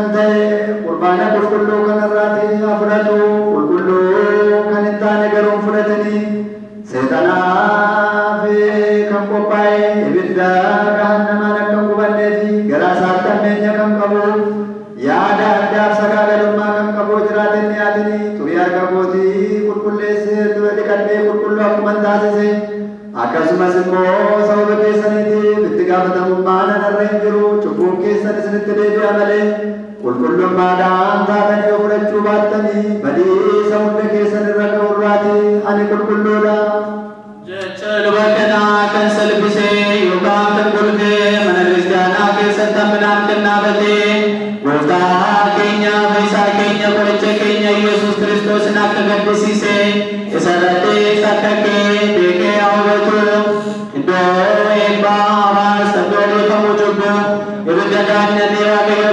kan ta'e qurbaana qulqulluu kanarraati fudhatu qulqulluu kan hin taane garuu hin fudhatanii seexanaaf kan qophaa'e ibidda gahannamaan akka hin gubannee fi garaa isaatti hammeenya kan qabu yaada addaaf sagaagalummaa kan qabu jiraatin dhiyaatanii xurii harka kootii qulqulleessee dura dhiqadhee qulqulluu akkuma hin taasise akkasumas immoo sababa keessaniitiif itti gaafatamummaa nanarra hin jiru cubbuun keessan isinitti deebi'a malee qulqullummaadhaan taatanii yoo fudhachuu baattanii badiisa hunda keessan irra ga'urraati ani qulqulluudha. Jecha luba kanaa kan salphisee yookaan kan golgee mana kiristaanaa keessatti hamminaan kan dhaabatee gooftaa keenya fayyisaa keenya qoricha keenya Yesuus Kiristoosin akka gaddisiise isa irrattis akka kee beekee haa hubatu iddoo eebbaa hawaasa iddoo beekamu cubbu ibidda gaannatee waaqayyo